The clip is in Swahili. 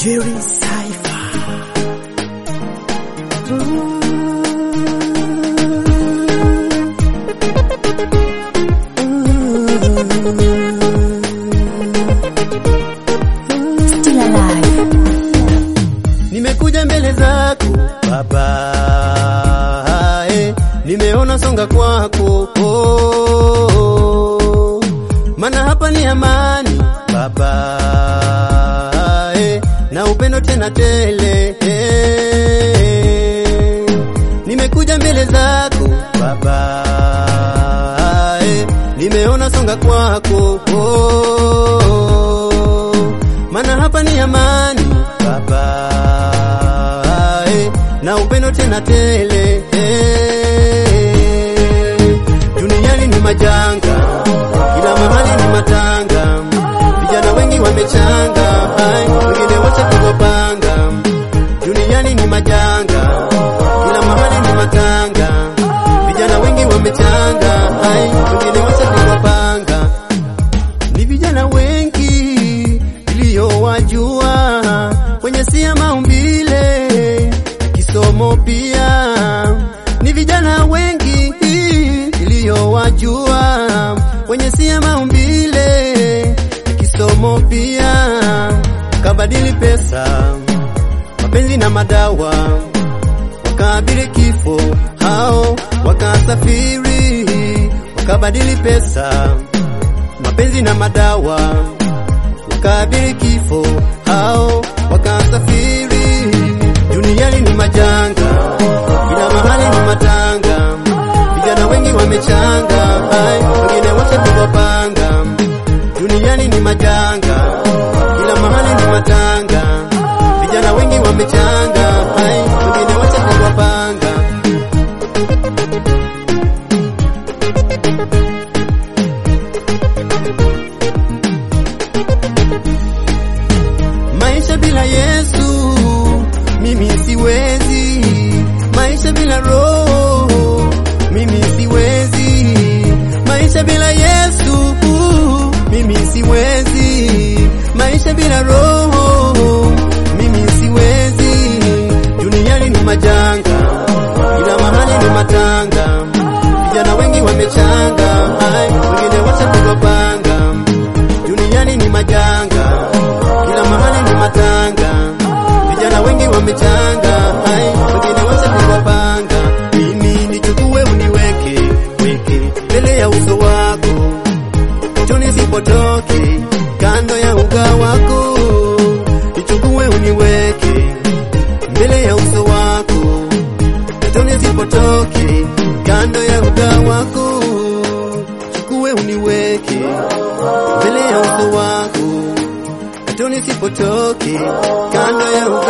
Jerry Cypher. Still alive. Nimekuja mbele zako Baba, eh, nimeona songa kwako oh, mana hapa ni amani Baba, eh, na upendo tena tele eh, nimekuja mbele zako Baba, eh, nimeona songa kwako oh, mana hapa ni amani Baba, eh, na upendo tena tele eh, duniani ni majanga, kila mahali ni matanga, vijana wengi wamechanga, ai, wengine wacha kugopanga. Duniani ni majanga, kila mahali ni matanga, vijana wengi wamechanga, ai, wengine wacha kugopanga ni vijana wengi iliyowajua kwenye sia maumbile kisomo pia ni vijana wengi iliyowajua kwenye sia maumbile kisomo pia kabadili pesa mapenzi na madawa wakaabiri kifo hao wakasafiri wakabadili pesa mapenzi na madawa wakaabiri kifo hao wakasafiri duniani ni majanga kila mahali ni matanga vijana wengi wamechanga ai wengine wacha kugopanga duniani ni majanga kila mahali ni matanga vijana wengi wamechanga ai wengine wacha kugopanga Maisha bila Yesu mimi siwezi, maisha bila Roho mimi siwezi, maisha bila Yesu mimi siwezi, maisha bila Roho mimi siwezi. Duniani ni majanga, kila mahali ni matanga, vijana wengi wamechanga, ai, wengine wacha kugopanga. Duniani ni majanga, kila mahali ni matanga, vijana wengi wamechanga, ai, wengine wacha kugopanga. Mimi nichukue uniweke weke mbele ya uso wako, cho nisipotoke kando ya uga wako, nichukue uniweke mbele ya uso wako, cho nisipotoke kando ya uga wako, chukue uniweke mbele ya uso wako hata nisipotoke kando ya